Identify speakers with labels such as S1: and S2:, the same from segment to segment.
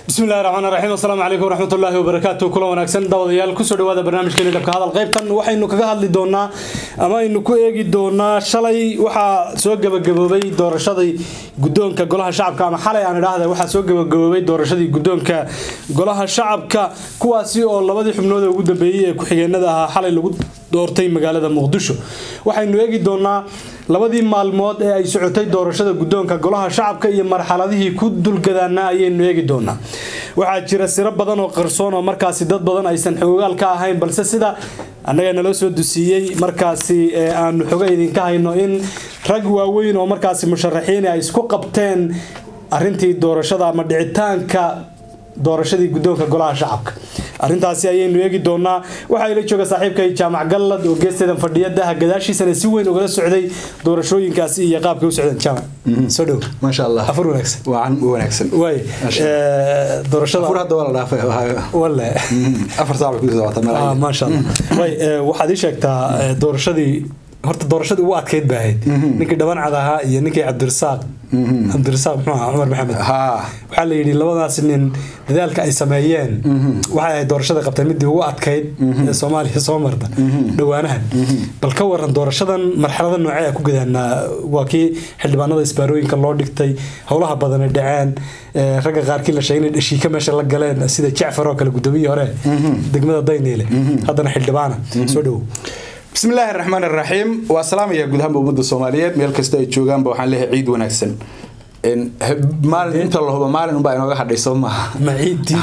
S1: bismi illahi raxmaan raxiim asalaamu calaykum waraxmatullaahi wabarakaatu kula wanaagsan daawadayaal kusoo dhawaada barnaamijkeeni dhabka hadal qaybtan waxaynu kaga hadli doonaa ama aynu ku eegi doonaa shalay waxaa soo gabagaboobay doorashadii guddoonka golaha shacabka ama xalay aan idhaahda waxaa soo gabagaboobay doorashadii guddoonka golaha shacabka kuwaasi oo labadii xubnood ee ugu dambeeyey ee ku-xigeenada ahaa xalay lagu doortay magaalada muqdisho waxaynu eegi doonaa labadii maalmood ee ay socotay doorashada guddoonka golaha shacabka iyo marxaladihii ku dulgadaana ayaynu eegi doonaa waxaa jira siro badan oo qarsoon oo markaasi dad badan aysan xoogaal ka ahayn balse sida annaga naloo soo dusiiyey markaasi aanu xoga idinka hayno in rag waaweyn oo markaasi musharaxiin ay isku qabteen arintii doorashada ama dhicitaanka doorashadii guddoonka golaha shacabka arintaasi ayaynu eegi doonaa waxaa ila jooga saaxiibkay jaamac gallad oo geesteedan fadhiya daha gadaashiisana si weyn ugala socday doorashooyinkaasi iyo qaabkay u socdeen jaamac soo dhow
S2: maasha allah
S1: afur wanaagsan
S2: waan u wanaagsan
S1: waay doorashada
S2: afur hadda waa la dhaafay
S1: walle
S2: afar saac bay ku socota
S1: ah maasha allah waay waxaad ii sheegtaa doorashadii horta doorashadii ugu adkeyd baa ahayd ninkii dhabancad ahaa iyo ninkii cabdirasaaq cabdirasaaq muxuu ahaa cumar maxamed
S2: ha
S1: waxaa la yidhi labadaas nin dadaalka ay sameeyeen waxay ahayd doorashada qabtay midii ugu adkayd ee soomaaliya soo marta dhowaanahan bal ka waran doorashadan marxalada noocee ku gadaanaa waa kii xildhibaanada isbaarooyinka loo dhigtay howlaha badan ay dhaceen ragga qaarkii la sheegay inay dhashiika meesha la galeen sida jacfar oo kale gudoomiyii hore degmada dayneyle haddana xildhibaana soo dhowo
S2: bismi illaahi raxmaan raxiim waa salaamaya guud ahaanba ummadda soomaaliyeed meel kasta ay joogaanba waxaan leeyahay ciid wanaagsan maalin inta la hubo maalin unbaa inooga hadhay soo maaha
S1: ma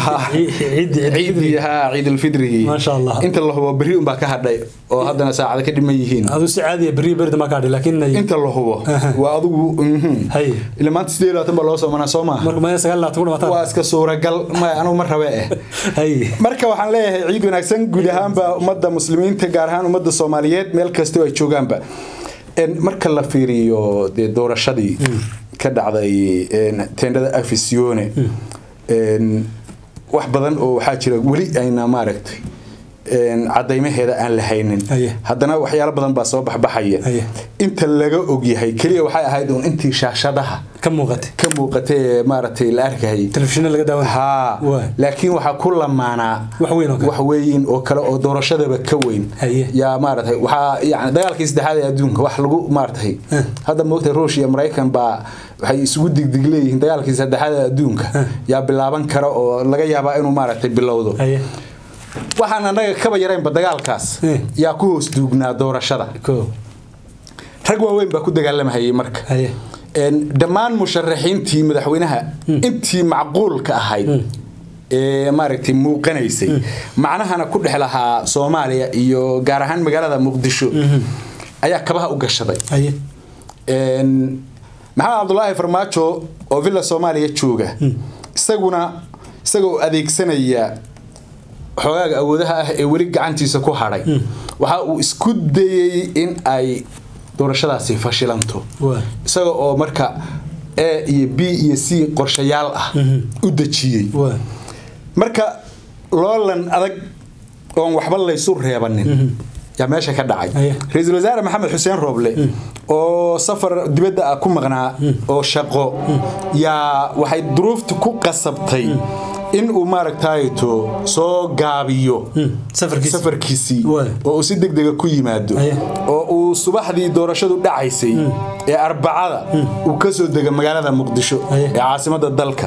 S2: ciidii ha ciidulfidrigii
S1: Maasha Allah.
S2: inta la hubo berri unbaa ka hadhay oo haddana saacada ka dhiman yihiin
S1: adu si caadiya beriya berida ma kaadhi laakiin
S2: inta la hubo waa adigu mhm.
S1: hay
S2: ila maanta sideed iyo labaatan baa loo soomanaa soo maaha
S1: marka maya sagaal labaatan ku
S2: waa
S1: dhamataan
S2: iska suuragal maya anugu ma rabe eh
S1: hay
S2: marka waxaan leeyahay ciid wanaagsan guud ahaanba ummadda muslimiinta gaar ahaan ummadda soomaaliyeed meel kastoo ay joogaanba En marka la fiiriyo dee doorashadii ka dhacday en, teendhada afisione En, wax badan oo waxaa jira weli ayna maaragtay en, cadaymaheeda aan la haynin
S1: Aye.
S2: haddana waxyaalo badan baa soo baxbaxaya
S1: Aye.
S2: inta laga ogyahay keliya waxay ahayd uun intii shaashadaha
S1: ka muuqatay
S2: ka muuqatay ee maaragtay la arkayay
S1: telefishinna laga daawan
S2: haa
S1: Waa.
S2: laakiin waxaa ku lamaanaa
S1: Wax weyn oo kale.
S2: wax weyn oo kale oo doorashadaba ka weyn
S1: Haye.
S2: yaa maaragtay waxaa yani dagaalkii saddexaad ee adduunka wax lagu maaragtay
S1: Eh.
S2: hadda moogtay ruush iyo maraykan baa waxay isugu digdig leeyihiin dagaalkii saddexaad ee adduunka yaa bilaaban kara oo laga yaabaa inuu maaragtay bilowdo
S1: haye
S2: waxaan annaga kaba yaraynba dagaalkaas
S1: Eh.
S2: yaa ku hoos duugnaa doorashada
S1: ko
S2: rag waaweyn baa ku dagaalamahayay marka
S1: haye
S2: En, dhammaan musharaxiintii madaxweynaha intii macquulka ahayd ee maaragtay muuqanaysay macnahana ku dhex lahaa soomaaliya iyo gaar ahaan magaalada muqdisho ayaa kabaha u gashaday
S1: haye
S2: En, maxamed cabdulaahi farmaajo oo villa soomaaliya jooga isaguna isagoo adeegsanaya xogaaga awoodaha ah ee weli gacantiisa ku hadhay waxa uu isku dayey in ay doorashadaasi fashilanto
S1: waa
S2: isaga oo marka a iyo b iyo c qorshayaal ah u dejiyey
S1: waa
S2: marka loolan adag oon waxba laysu reebanin yaa meesha ka dhacay
S1: Aye.
S2: ra-iisul wasaare maxamed xuseen rooble oo safar dibadda ah ku maqnaa oo shaqo yaa waxay duruufta ku qasabtay in uu maaragtayto soo gaabiyo
S1: safarkiisa
S2: safarkiisii
S1: Waay.
S2: oo uu si degdega ku yimaado
S1: Aye.
S2: oo uu subaxdii doorashadu dhacaysay ee arbacada uu ka soo dega magaalada muqdisho
S1: Aye.
S2: ee caasimada dalka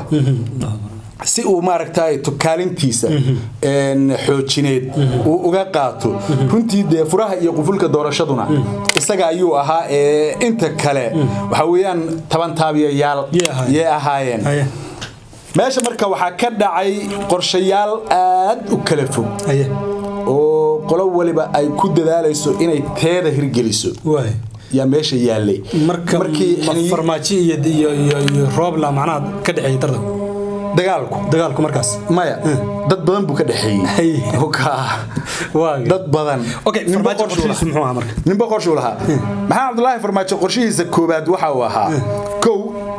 S2: si uu maaragtay kaalintiisa en, xoojineed uu uga qaato runtii dee furaha iyo qufulka doorashaduna isaga ayuu ahaa ee inta kale waxa weeyaan taban taabiyayaal
S1: Yee ahaayeen.
S2: yee ahaayeen
S1: haye
S2: meesha marka waxaa ka dhacay qorshayaal aad u kala fog
S1: haye
S2: oo qolo waliba ay ku dadaalayso inay teeda hirgeliso
S1: waay
S2: yaa meesha yaallay
S1: marka
S2: markii
S1: ma
S2: xiniy-
S1: farmaajo iyo iyo iyo iyo roobla macnaha ka dhexeeyay tartan
S2: dagaalku
S1: dagaalku markaas
S2: maya dad badan buu ka dhexeeyey
S1: Hay.
S2: Okaa.
S1: waa
S2: dad badan
S1: okay
S2: Ninba
S1: farmaajo
S2: qorshuu
S1: qorshihiisu
S2: lahaa.
S1: muxuu ahaa marka
S2: ninba qorshuu lahaa maxaa cabdulaahi farmaajo qorshihiisa koobaad waxa uu ahaa kow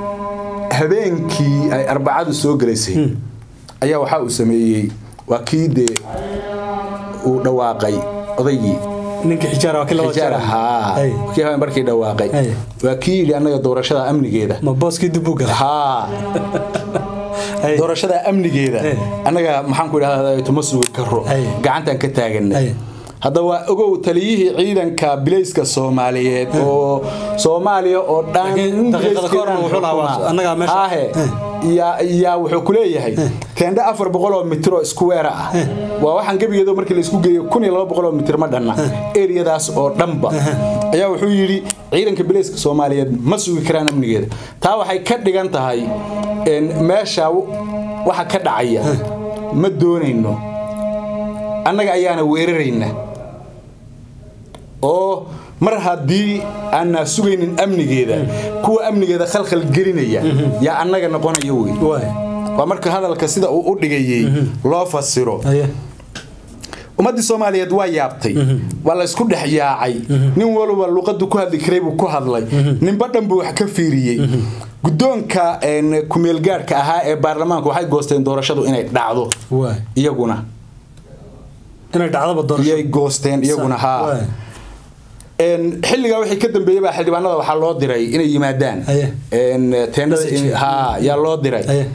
S2: habeenkii ay arbacadu soo gelaysay ayaa waxa uu sameeyey waa kii dee uu dhawaaqay odaygii
S1: ninka xijaar waa kii laba
S2: xijaar ahaa
S1: Hay.
S2: kii habeen markii dhawaaqay
S1: Hay.
S2: waa kii yidhi annaga doorashada amnigeeda
S1: ma booskii dib u galay
S2: haa
S1: Ay.
S2: doorashada amnigeeda
S1: Ay.
S2: annaga maxaan ku idhahdaa tuma sugi karo
S1: Ay.
S2: gacantaan ka taaganay
S1: Ay.
S2: haddaba ogow taliyihii ciidanka bilayska soomaaliyeed oo soomaaliya oo dhan
S1: Laakiin daqiiqada ka horna wuxuu lahaa,
S2: xukuma.
S1: annagaa meesha-
S2: Aahe, yaa yaa wuxuu ku leeyahay teendhe afar boqol oo mitir oo isku weera ah waa waxaan gebigeedo markii laisku geeyo kun iyo laba boqol oo mitir ma dhanna eriyadaas oo dhanba ayaa wuxuu yidhi ciidanka bilayska soomaaliyeed ma sugi karaan amnigeeda taa waxay ka dhigan tahay een, meesha waxa ka dhacaya ma doonayno annaga ayaana weerarayna oo mar haddii aanaa sugaynin amnigeeda kuwa amnigeeda khalkhal gelinaya yaa annaga noqonaya wey
S1: waay
S2: waa marka hadalka sida uu u dhigayey loo fasiro
S1: haye
S2: ummaddii soomaaliyeed waa yaabtay waa la isku dhex yaacay nin walba luqadu ku hadli karay buu ku hadlay ninba dhan buu wax ka fiiriyey guddoonka een, kumeelgaadhka ahaa ee baarlamaanku waxay goosteen doorashadu inay dhacdo
S1: waay
S2: iyaguna
S1: inay dhacdaba doorasho
S2: iyay goosteen iyaguna haa
S1: Waay.
S2: Een, xilligaa wixii ka dambeeyey baa xildhibaanada waxaa loo diray inay yimaadaan
S1: Haye.
S2: Een, teendhada in-
S1: Message.
S2: haa yaa loo diray
S1: haye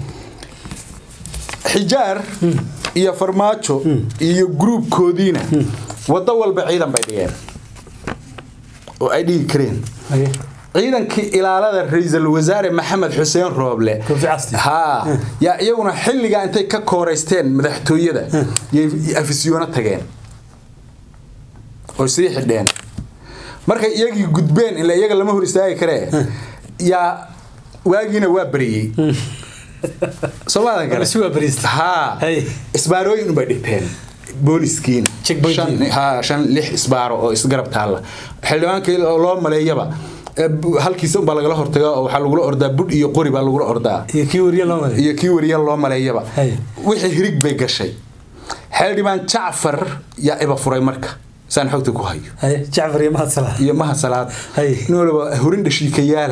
S2: xijaar iyo farmaajo iyo gruubkoodiina waddo walba ciidan bay dhigeen oo ay dhigi kareen
S1: haye
S2: ciidankii ilaalada ra-iisul wasaare maxamed xuseen rooble
S1: Koofi Casti.
S2: haa yaa iyaguna xilligaa intay ka kooraysteen madaxtooyada yay afisyoona tageen oo sii xidheen markay iyagii gudbeen ila iyaga lama hor istaagi karee yaa waagiina waa bariyey soomaadan kale
S1: si waa bariista
S2: haa
S1: Hey.
S2: isbaarooyin unbay dhigteen booliskiina
S1: Checkpoint.
S2: Shan- haa shan lix isbaaro oo isgarab taalla xildhibaankii loo maleeyaba eh, bu- halkiisa unbaa lagala hortaga oo waxaa lagula ordaa budh iyo qori baa lagula ordaa
S1: iyo kii wariye loo maray
S2: iyo kii wariya loo maleeyaba
S1: Hey.
S2: wixii hirig bay gashay xildhibaan jacfar yaa iba furay marka saan xogta ku hayo
S1: haye jacfar iyo mahad salaad
S2: iyo maha salaad
S1: Hey.
S2: nin waliba hurin dhashiikayaala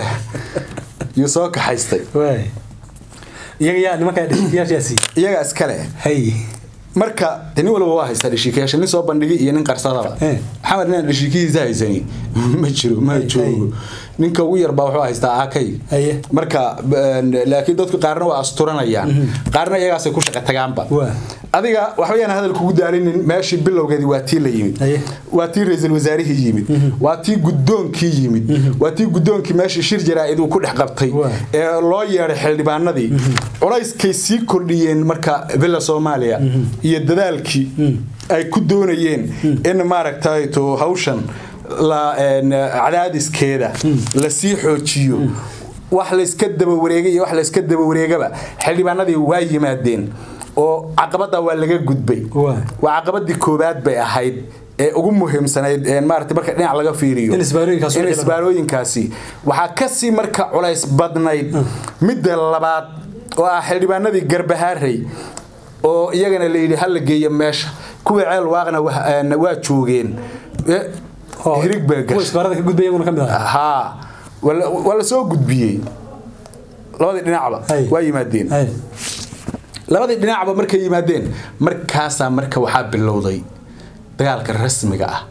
S2: iyo soo kaxaystay
S1: waay iyaga yaa nimanka dhashiyaashaasi
S2: iyagaa iskale
S1: haye
S2: marka de nin walba waa haystaa dhashiikayaasha nin soo bandhigay iyo nin qarsadaba
S1: Eh.
S2: maxamed nin dhashiikihiisa haysani ma jiro ma
S1: Ay,
S2: joogo ninka ugu yarbaa wuxuu haystaa akay
S1: Aye.
S2: marka b- laakiin dadku qaarna waa asturanayaan qaarna iyagaasay ku shaqa tagaanba
S1: Waa.
S2: adiga waxbayaan hadal kugu daalinin meeshii bilowgeedii waa tii la yimid
S1: Aye.
S2: waa tii ra-iisul wasaarihii yimid waa tii guddoonkii yimid waa tii guddoonkii meeshii shir jaraa'id uu ku dhex qabtay
S1: Waa.
S2: ee loo yeedhay xildhibaanadii culayskay sii kordhiyeen marka villa soomaaliya iyo dadaalkii ay ku doonayeen in maaragtay to hawshan la een, cadaadiskeeda la sii xoojiyo wax layska daba wareegay iyo wax layska daba wareegaba xildhibaanadii waa yimaadeen oo caqabada waa laga gudbay
S1: Waa.
S2: waa caqabadii koobaad bay ahayd ee ugu muhiimsanayd een maaragtay marka dhinac laga fiiriyo
S1: In isbaarooyinkaas
S2: in
S1: wixii la-
S2: isbaarooyinkaasi waxaa kasii marka culays badnayd midda labaad oo ah xildhibaanadii garbahaarey oo iyagana la yidhi hala geeyo meesha kuwii ceel waaqna wa- een, waa joogeen Eh,
S1: oo
S2: hirig baa
S1: kuwa
S2: gashay
S1: isbaarada ka gudbay iyaguna ka mid ah
S2: haa waa la- waa la soo gudbiyey labadii dhinacba
S1: Hay.
S2: waa yimaadeen
S1: haye
S2: labadii dhinacba markay yimaadeen markaasaa marka waxaa bilowday dagaalka rasmiga ah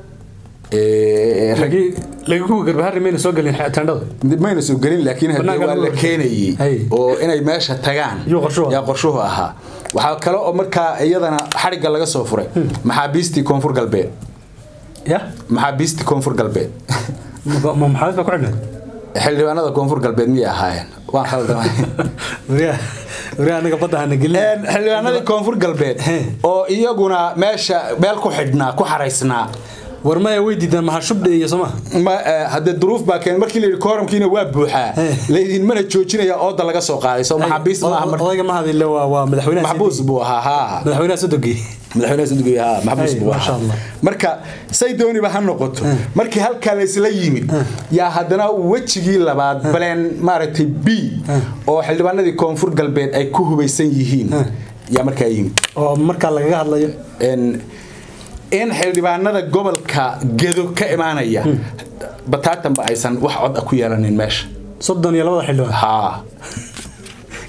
S2: ee rag-
S1: lagi lagi kuwa garbaharri mayna soo gelin tendhada
S2: mayna soo gelin laakiin haddii
S1: Banaanka
S2: waa
S1: lagu
S2: la
S1: hortay.
S2: keenayey
S1: Hay.
S2: oo inay meesha tagaan
S1: Yuu qorshuhu
S2: yaa qorshuhu ahaa waxaa kale oo markaa iyadana xarigga laga soo furay maxaabiistii koonfur galbeed
S1: ya
S2: maxaabiistii koonfur galbeed
S1: ma maxamed baa ku xidhnayd
S2: xildhibaanada koonfur galbeed miyay ahaayeen waan khaldamay
S1: wariyaa wariyaa anaga badda hana gelin
S2: Een, xildhibaanadii koonfur galbeed
S1: He.
S2: oo iyaguna meesha meel ku xidhnaa ku xaraysnaa
S1: war maya way diidaan maxaa shubdhe iyo soma
S2: ma eh, haddee duruuf baa keen markii la yidhi kooramkiina waa buuxaa
S1: He.
S2: laydinmana joojinaya ooda laga soo qaaday soo maxaabiis maaha mar-
S1: odayga mahadile waa waa madaxweynaha
S2: maxbuus buu ahaa haa
S1: madaxweynaha sodogi
S2: madaxweynaha sadugiy haa maxbuus
S1: Hey,
S2: buu
S1: masha
S2: ahaa
S1: Allah.
S2: marka say dooniba ha noqoto markii halkaa laysla yimid yaa haddana wejigii labaad baleen maaragtay b oo xildhibaanadii koonfur galbeed ay ku hubaysan yihiin yaa markaa yimid
S1: oo markaa lagaga hadlayo
S2: En, in xildhibaanada gobolka gedo ka imaanaya bataatanba aysan wax cod ah ku yeelanin meesha
S1: soddon iyo labada xildhibaan
S2: haa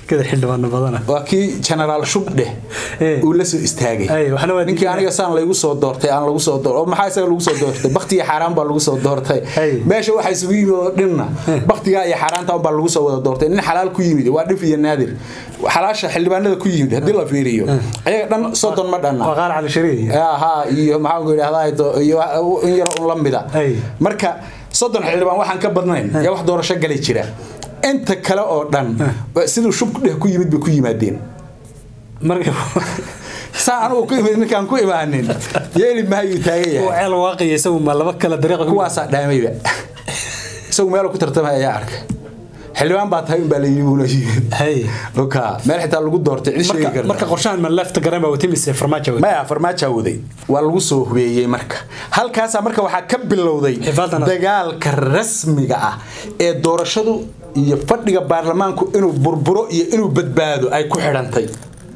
S1: kada xildhibaano badana
S2: waa kii generaal shubdheh
S1: Eh.
S2: uu la soo istaagay
S1: Ay, waxna waa
S2: ninkii
S1: diiday.
S2: aniga saan laygu soo doortay aan lagu soo doortay oo maxaa isaga lagu soo doortay baktiga xaaraan baa lagu soo doortay
S1: Ay.
S2: meesha waxaa isugu yimid oo dhinna baktiga iyo xaaraanta baa lagu soo wada doortay nin xalaal ku yimid waa dhif iyo naadir xalaasha xildhibaanada ku yimid haddii la fiiriyo ayaga dhan soddon ma dhanna
S1: waa qaar cali shariif
S2: haa iyo maxaan ku idhahdaa to- iyo in yar un la mida
S1: Ay.
S2: marka soddon xildhibaan waxaan ka badnayn yaa wax doorasho gali jira inta kale oo dhan siduu shubdheh ku yimid bay ku yimaadeen
S1: marka
S2: saa anugu ku imid ninkaan ku imaanin yeeli mahayuu taagan
S1: uu
S2: yahay
S1: ceel waaqiya isagu ma laba kala dariiq
S2: kuwaasaa dhaamayba isagu meel ku tartamay ayaa arkay xildhibaan baa tahay unbaa layidhi buuna yimid
S1: hay
S2: oka meel xitaa lagu doortay cid sheegi
S1: marka
S2: karta
S1: marka qorshahan ma lefta garan baa wati mise farmaajo wey
S2: maya farmaaja waday waa lagu soo hubeeyey marka halkaasaa marka waxaa ka bilowday
S1: Xifaaltan-
S2: dagaalka rasmiga ah ee doorashadu iyo fadhiga baarlamaanku inuu burburo iyo inuu badbaado ay ku xidhantay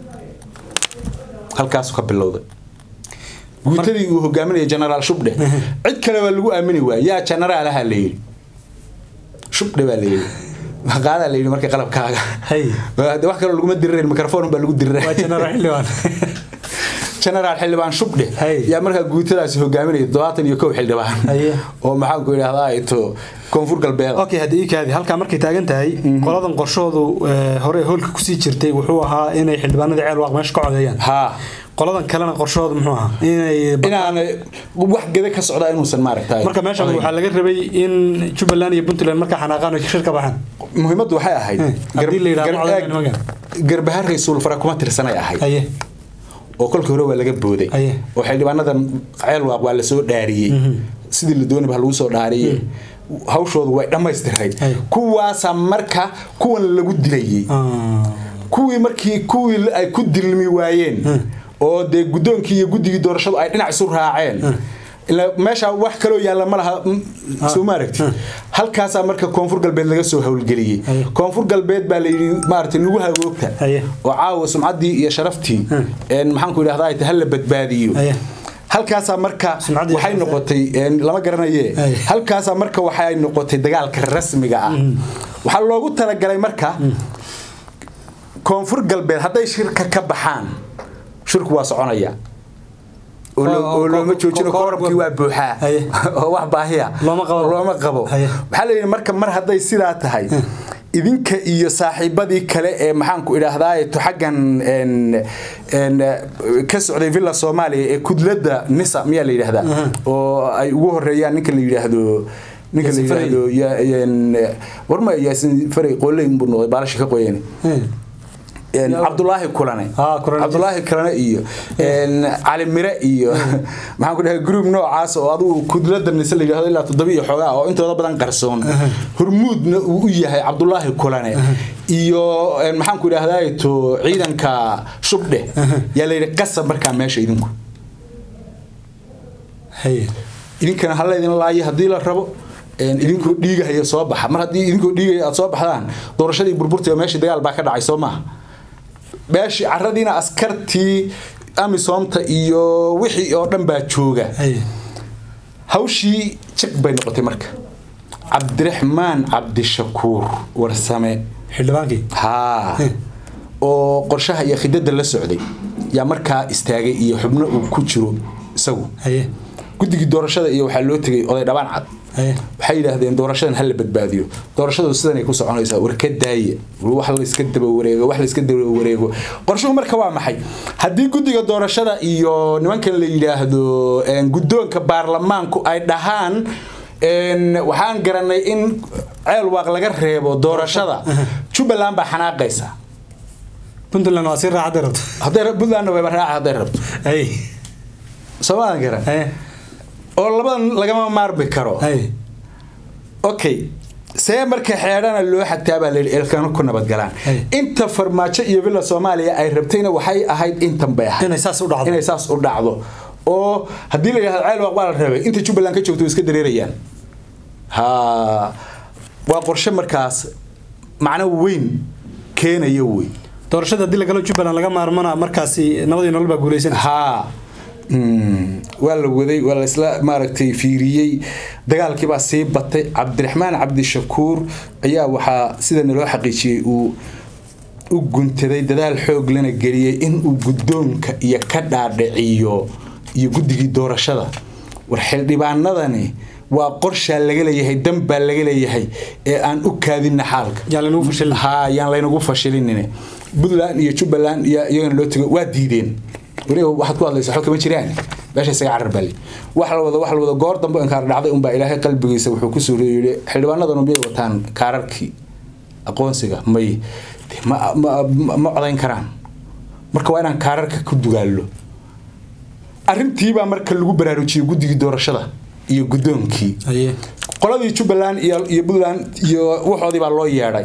S2: halkaasuu ka bilowday guutadii uu hogaaminaya generaal shubdhe cid kale waa lagu aamini waaya yaa generaalaha la yidhi shubdhe baa la yidhi qaadaa la yidhi marka qalabkaaga
S1: Hay.
S2: De wax kaloo laguma diririn microphone baa lagu diriray
S1: waa jenaraal xildhibaan
S2: generaal xildhibaan shubdhe
S1: Hay.
S2: yaa markaa guutadaasi hogaaminaya todobaatan iyo kow xildhibaan
S1: Haye.
S2: oo maxaan ku idhahdaa to koonfur galbeed
S1: okay haddii kaadi halkaa markay taagan tahay qoladan qorshoodu eh, hore hoolka kusii jirtay wuxuu ahaa inay xildhibaanada ceel waaq meesha ka codeeyaan
S2: haa
S1: qoladan kalena qorshoodu muxuu ahaa inay
S2: inaan wax geda ka socda inuusan maaragtay
S1: marka meeshan waxaa laga rabay in jubbaland iyo puntland markaa xanaaqaan ay shir ka baxaan
S2: muhiimaddu waxay ahayd
S1: Hmm. Haddii la yidhaahdo
S2: gar-
S1: codayna nimankan.
S2: garbaharray suulfara kuma tirsanay ahayd
S1: haye
S2: oo kolkii hore waa laga booday
S1: Aye.
S2: oo xildhibaanadan ceel waaq waa lasoo dhaariyey sidii la doonaba lagu soo dhaariyey hawshoodu way dhammaystirayd
S1: Aye.
S2: kuwaasa marka kuwan lagu dilayey
S1: Ah,
S2: kuwii markii kuwii ay ku dilmi waayeen oo dee guddoonkii iyo guddigii doorashadu ay dhinac isu raaceen ila meesha wax kaloo yaalla ma laha mm, soo ma aragti halkaasaa marka koonfur galbeed laga soo howlgeliyey
S1: Aye.
S2: koonfur galbeed baa layidhi maaragtay nagu hagoogta
S1: Aye.
S2: oo caawa sumcaddii iyo sharaftii een, maxaan ku idhahdaa ha la badbaadiyo
S1: Aye.
S2: halkaasaa marka
S1: Sumcaddii
S2: waxay
S1: sharafta.
S2: noqotay een, lama garanaye
S1: Aye.
S2: halkaasaa marka waxay noqotay dagaalka rasmiga ah waxaa loogu talagalay marka koonfur galbeed hadday shirka ka baxaan shirku waa soconaya oo lo-
S1: Oo-
S2: oo looma
S1: ko-
S2: joojino
S1: ko- ko-
S2: koorabkii waa buuxaa
S1: Haye.
S2: oo wax baahiya
S1: Looma qabo.
S2: looma qabo
S1: Haye.
S2: waxaa la yidhi marka mar hadday sidaa tahay idinka iyo saaxiibadii kale ee maxaanku idhaahdaa to xaggan een- een, eh, ka socday villa soomaaliya ee kudladda nisa miyaa la yidhaahdaa oo ay ugu horeeyaan ninka la yidhaahdo ninka la
S1: Yaasin Faray.
S2: yidhaahdo ya- een, warma yaasin faray qooley buu noqday baalashi ka qoyeen
S1: eh,
S2: een,
S1: Yaa-
S2: cabdulaahi kulane
S1: Ah, Kulane.
S2: cabdulaahi kulane iyo een, cali mire iyo maxaan ku dhahay group noocaas oo adigu kudlada nise la yidhahdo ilaa toddoba iyo xoogaa oo intooda badan qarsoon hormuudna uu u yahay cabdulaahi kulane iyo een, maxaan ku idhahdaa to ciidanka shubdhe yaa la yidhi qasab markaa meesha idinku
S1: haye
S2: idinkana hala idin laayo haddii la rabo een, idinkoo dhiigahaya soo baxa mar haddii idinkoo dhiigaya aad soo baxdaan doorashadii burburtay oo meeshii dagaal baa ka dhacay soo maaha meeshii caradiina askartii amisoomta iyo wixii oo dhan baa jooga
S1: haye
S2: hawshii jiq bay noqotay marka cabdiraxmaan cabdishakuur warsame
S1: xildhibaankii
S2: haa oo qorshaha iyo khidada la socday yaa markaa istaagay iyo xubno uu ku jiro isagu
S1: haye
S2: guddigii doorashada iyo waxaa loo tegay oday dhabaan cad
S1: haye
S2: waxay yidhaahdeen doorashadan hala badbaadiyo doorashadu sidanay ku soconaysaa war ka daaya wax layska daba wareego wax layska daba wareego qorshuhu marka waa maxay haddii guddiga doorashada iyo nimankan la yidhaahdo een, guddoonka baarlamaanku ay dhahaan een, waxaan garanay in ceel waaq laga reebo doorashada jubbaland baa xanaaqaysa
S1: puntland waa si raacadda rabto
S2: hadday ra- puntlandna wayba raaca hadday rabto
S1: haye
S2: soomaadan garan
S1: haye
S2: oo labadan lagama maarmi karo
S1: haye
S2: okay see marka xeedhana loo xagtaa baa layidhi eelkana ku nabadgalaan
S1: Hey.
S2: inta farmaajo iyo villa soomaaliya ay rabtayna waxay ahayd intan bay ahayd
S1: inay saas u dhacdo
S2: inay saas u dhacdo oo haddii la yidhahdo ceel waaq baa la rabay inta jubbaland ka joogto way iska dareerayaan ha waa qorshe markaas macno weyn keenaya wey
S1: doorashada haddii lagalo jubbaland laga maarmana markaasi nabadii nolol baa guulaysan
S2: haa Mm, waa la waday waa la isla maaragtay fiiriyey dagaalkii baa sii batay cabdiraxmaan cabdishakuur ayaa waxaa sida naloo xaqiijiyey uu u guntaday dadaal xoog lana geliyey inuu guddoonka iyo ka dhaadhiciyo iyo guddigii doorashada war xildhibaanadani waa qorshaa laga leeyahay dan baa laga leeyahay ee aan u kaadina xaalka
S1: Yaan laynagu fashilin.
S2: ha yaan laynagu fashilinin puntland iyo jubbaland iyo iyagana loo tego waa diideen weliba waxaad ku hadlaysa xog kama jiraan meesha isaga carar bali wax la wada wax la wada goor dambe inkaar dhacday unbaa ilaahay qalbigiisa wuxuu ku soo yidhi xildhibaanadanu miyay wataan kaararkii aqoonsiga may de ma, ma, ma, ma codayn karaan marka waa inaan kaararka ku dugaallo arrintiibaa marka lagu baraarujiyey guddigii doorashada iyo guddoonkii
S1: haye
S2: qoladii jubbaland iyo iyo puntland iyo waxoodii baa loo yeedhay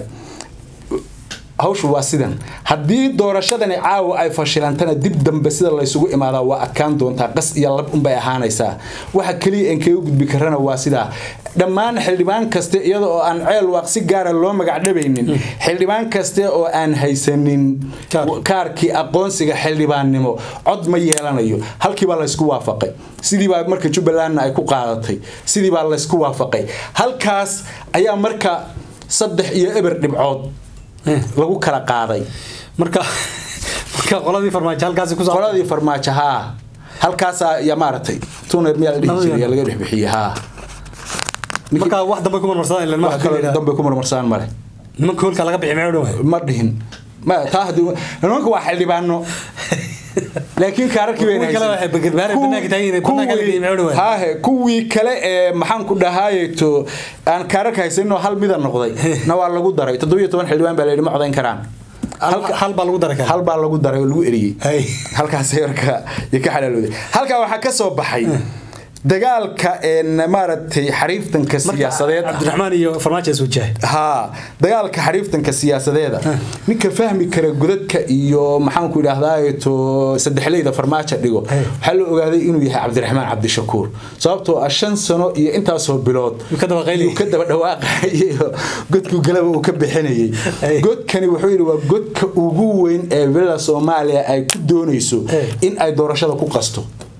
S2: hawshu waa sidan haddii doorashadani caawa ay fashilantana dib dambe sida laysugu imaadaa waa adkaan doontaa qas iyo lab unbay ahaanaysaa waxa keliya aan kaga gudbi karana waa sidaa dhammaan xildhibaan kaste iyada oo aan ceel waaq si gaara loo magacdhabaynin xildhibaan kaste oo aan haysanin
S1: Kaar.
S2: kaarkii aqoonsiga xildhibaannimo cod ma yeelanayo halkii baa laysku waafaqay sidii baa marka jubbalandna ay ku qaadatay sidii baa laysku waafaqay halkaas ayaa marka saddex iyo eber dhibcood
S1: Eh.
S2: lagu kala qaaday
S1: marka marka qoladii farmaajo halkaasi ku soo
S2: qoladii farmaajo haa halkaasaa ya maaragtay tuner miyaa la dhihi
S1: Nabadii.
S2: jiray yaa laga dhex bixiyey haa
S1: marka wax dambe ku marmarsadaan ilan
S2: wax
S1: ma
S2: kale dambe ku marmarsaan male
S1: nimanka hoolka laga bixi maxay u dhawaay
S2: ma dhihin ma taa haddii nimanka waa xildhibaano laakiin kaararkii
S1: Kuwii kale waxay bagirbaare banaanka taagan yihiin, banaanka la geeyey, maxay u dhawaay?
S2: haahe kuwii kale ee maxaan ku dhahaayeto aan kaararka haysaninoo hal mida noqday na waa lagu daray toddobiyo toban xildhibaan baa la yidhi ma codayn karaan
S1: hal hal baa lagu daray kara
S2: hal baa lagu daray oo lagu eriyey
S1: Hay.
S2: halkaas marka iyo ka xalaalooday halkaa waxaa ka soo baxay dagaalka een maaragtay xariiftanka siyaasadeed ah
S1: cabdiraxmaan iyo farmaajo is wajahay
S2: haa dagaalka xariiftanka siyaasadeeda ninka fahmi kara godadka iyo maxaanku idhaahdaa to saddexleyda farmaajo dhigo
S1: Hey.
S2: waxaa la ogaaday inuu yahay cabdiraxmaan cabdishakuur sababtoo ah shan sano iyo intaasoo bilood
S1: Yuu ka daba qayliyey.
S2: yuu ka daba dhawaaqayay oo godku galaba uu ka bixinayay
S1: Hey.
S2: godkani wuxuu yidhi waa godka ugu weyn ee villa soomaaliya ay ku doonayso
S1: Hey.
S2: in ay doorashada ku qasto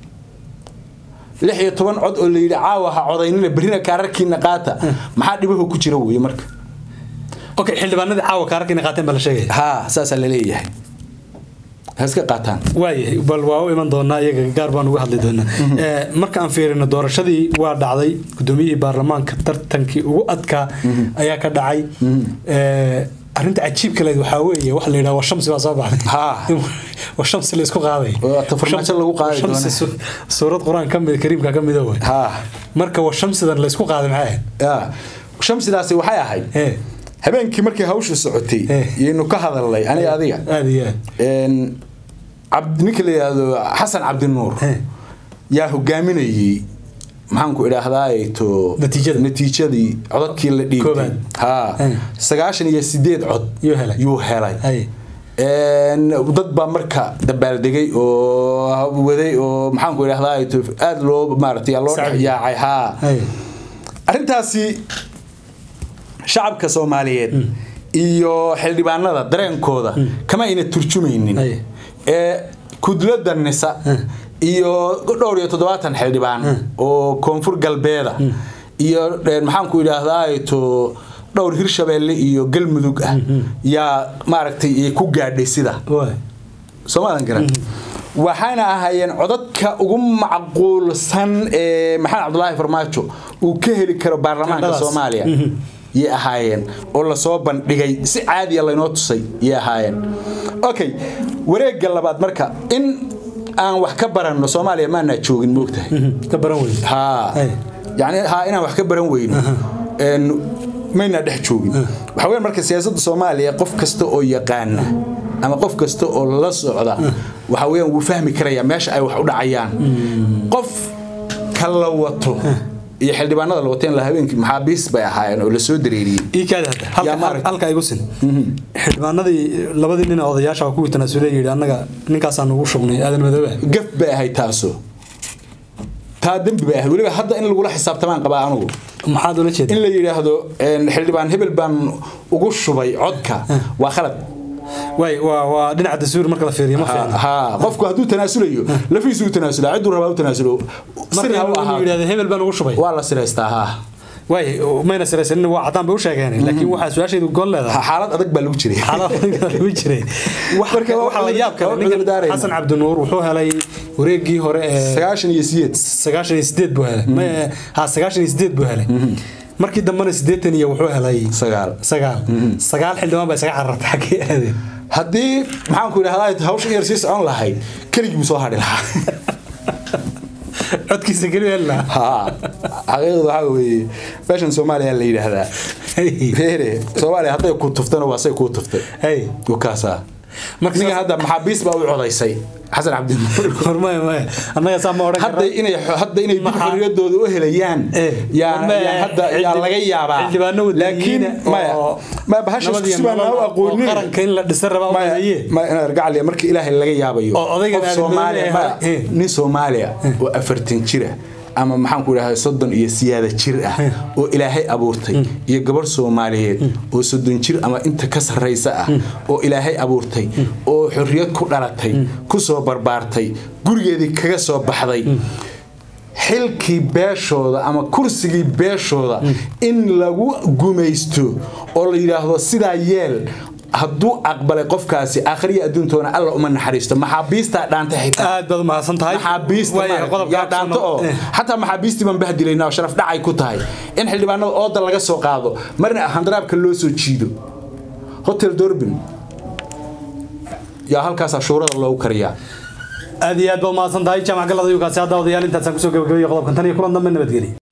S2: lix iyo toban cod oo la yidhi caawa ha codaynina berrina kaararkiina qaata maxaa dhibaho ku jira weye marka
S1: okay xildhibaanadii caawa kaararkiina qaateen baa la sheegaya
S2: haa saasaa la leeyahay ha iska qaataan
S1: waayahay bal waa u iman doonaa iyaga gaar baan uga hadli doonaa Eh, marka aan fiirino doorashadii waa dhacday gudoomiyihii baarlamaanka tartankii ugu adkaa ayaa ka dhacay Eh, arrinta cajiibka leed waxaa weeye waxa la yidhaha war shamsi baa soo baxday
S2: Haa.
S1: war shamsi la isku qaaday
S2: Waa ta farmaajo lagu qaadi
S1: War shamsi
S2: doona.
S1: su- suurad qur-aan ka mid kariimka ka mida wey
S2: haa
S1: marka war shamsidan la isku qaaday maxay ahayd
S2: yaa shamsidaasi waxay ahayd
S1: Eh,
S2: habeenkii markii hawshu socotay
S1: Eh.
S2: yaynu ka hadalnay aniga adiga
S1: aad iyo aad
S2: Een, cabd- ninka la yidhaahdo xasan cabdinuur
S1: Eh.
S2: yaa hogaaminayey maxaanku idhaahdaa to
S1: Natiijada.
S2: natiijadii codadkii la dhiibtay
S1: Koobaad.
S2: haa
S1: Eh.
S2: sagaashan iyo sideed cod
S1: Yuu helay.
S2: yuu helay
S1: Hay.
S2: Een, dad baa marka dabaaldegay oo waday oo maxaanku idhahdaa to aada loo maaragtay loo
S1: Sacbi.
S2: dhexyaacay haa
S1: Hay.
S2: arrintaasi shacabka soomaaliyeed iyo xildhibaanada dareenkooda kama ayna turjumaynin
S1: Ay.
S2: ee kudlada nisa iyo dhowr iyo toddobaatan xildhibaan oo koonfur galbeeda iyo een, maxaanku idhaahdaa to dhowr hirshabeelle iyo galmudug ah yaa maaragtay ay ku gaadhay sida
S1: Waay.
S2: soomaadan garan waxaana ahaayeen codadka ugu macquulsan ee maxamed cabdulaahi farmaajo uu ka heli karo baarlamaanka
S1: Qandhadaas.
S2: soomaaliya yay ahaayeen oo lasoo bandhigay si caadiya laynoo tusay yay ahaayeen okay wareegga labaad marka in aan wax ka baranno soomaaliya maanaa joogin moogtahay
S1: ka baran weyne
S2: haa
S1: Ay.
S2: yani haa inaan wax ka baran weyno een mayna dhex joogin waxa weyn marka siyaasadda soomaaliya qof kasta oo yaqaana ama qof kasta oo la socda waxa weeyaan wuu fahmi karayaa meesha ay wax u dhacayaan qof ka la wato iyo xildhibaanada la wateen la habeenkii maxaabiis bay ahaayeen oo lasoo dareeriyey
S1: ii kaadi hadda
S2: Yaa
S1: halka
S2: maarag-
S1: halka igu sin xildhibaanadii labadii nin ee odayaasha waa kuwii tanaasule yidhi annaga ninkaasaan ugu shubnay aadan madoobe
S2: gaf bay ahayd taaso taa dembi bay ahayd weliba hadda in lagula xisaabtamaan qabaa anugu
S1: maxaad ula jeeda
S2: in la yidhaahdo een, xildhibaan hebel baan ugu shubay codka waa khalad
S1: waay waa waa dhinaca dastuur marka la fiiriyo ma fiicna
S2: haa qofku hadduu tanaasulayo lafiisu u tanaasula cidduu rabaa u tanaasulo
S1: marka
S2: sirna u
S1: inuu
S2: ahaa
S1: yidhahdo hebel baan ugu shubay
S2: waa la siraystaa haa
S1: waay mayna siraysanin waa cadaan bay u sheegeen laakiin waxaa su-aashaydu gool leedahay
S2: xaalad adag baa lagu jiray
S1: xaalad lagu jiray
S2: Marka waa
S1: waxaa la yaab kale
S2: cudur
S1: ninkan
S2: daarayna.
S1: xasan cabdinuur wuxuu helay wareegii hore ee
S2: sagaashan iyo sideed
S1: sagaashan iyo sideed buu helay Ma- ha sagaashan iyo sideed buu helay markii dambena sideetan iyo wuxuu helay
S2: sagaal
S1: sagaal sagaal xildhibaan baa isaga carartay xaggee aadeen
S2: haddii maxaan ku idhahdaa hawsha yar sii socon lahayd keligii buu soo hadhi lahaa
S1: codkiisa keli heli lahaa
S2: ha xaqiiqdu waxaa weeye meeshan soomaaliya la yidhaahdaa reere soomaaliya hadday ku tuftana waa say kuu tuftay
S1: hey
S2: wakaasaa
S1: marka
S2: ninga hadda maxaabiis baa u codaysay xasan cabdinuur
S1: hormaya maya annaga saa ma odhan
S2: hadda
S1: karno
S2: inay hadda inay dib
S1: Maxaa-
S2: xorriyadooda u helayaan
S1: Eh,
S2: yaa
S1: ma-
S2: yaa hadda yaa
S1: xildhib-
S2: laga yaabaa
S1: xildhibaano
S2: laakiin
S1: wadaniyiina
S2: maya
S1: oo
S2: maya bahasha
S1: nabad iyo
S2: si baan
S1: nolol
S2: u
S1: oo
S2: aqoonin
S1: qaranka in la dhisa rabaa
S2: maya
S1: odaye
S2: maya inaad gacaliya marka ilaahay laga yaabayo
S1: Oo odaygan
S2: qof
S1: aadan
S2: Soomaaliya
S1: doonaya,
S2: maya,
S1: eh.
S2: nin Soomaaliya oo afartan jira ama maxaan ku idhahdaa soddon iyo siyaada jir ah oo ilaahay abuurtay iyo gabarh soomaaliyeed oo soddon jir ama inta ka sarraysa ah oo ilaahay abuurtay oo xorriyad ku dhalatay ku soo barbaartay gurigeedii kaga soo baxday xilkii beeshooda ama kursigii beeshooda in lagu gumaysto oo la yidhaahdo sidaa yeel hadduu aqbalay qofkaasi akhriya adduuntoona alla uma naxariisto maxaabiistaa dhaantay xitaa
S1: aad baad umahadsan tahay
S2: maxaabiista
S1: Waayahay,
S2: maaragtay,
S1: qodobka
S2: yaa dhaanto oo
S1: Eh.
S2: xataa maxaabiistii baan bahdilaynaa oo sharaf dhacay ku tahay in xildhibaanada ooda laga soo qaado marna handaraabka loo soo jiido hotel dorbin yaa halkaas shuurada loogu kariyaa
S1: aad iyo aad baad umahadsan tahay jaamac galada yukaasi hadda odayaal intaasaan kusoo gabagabeeyey qodobkan tan iyo kulan dambe nabadgeli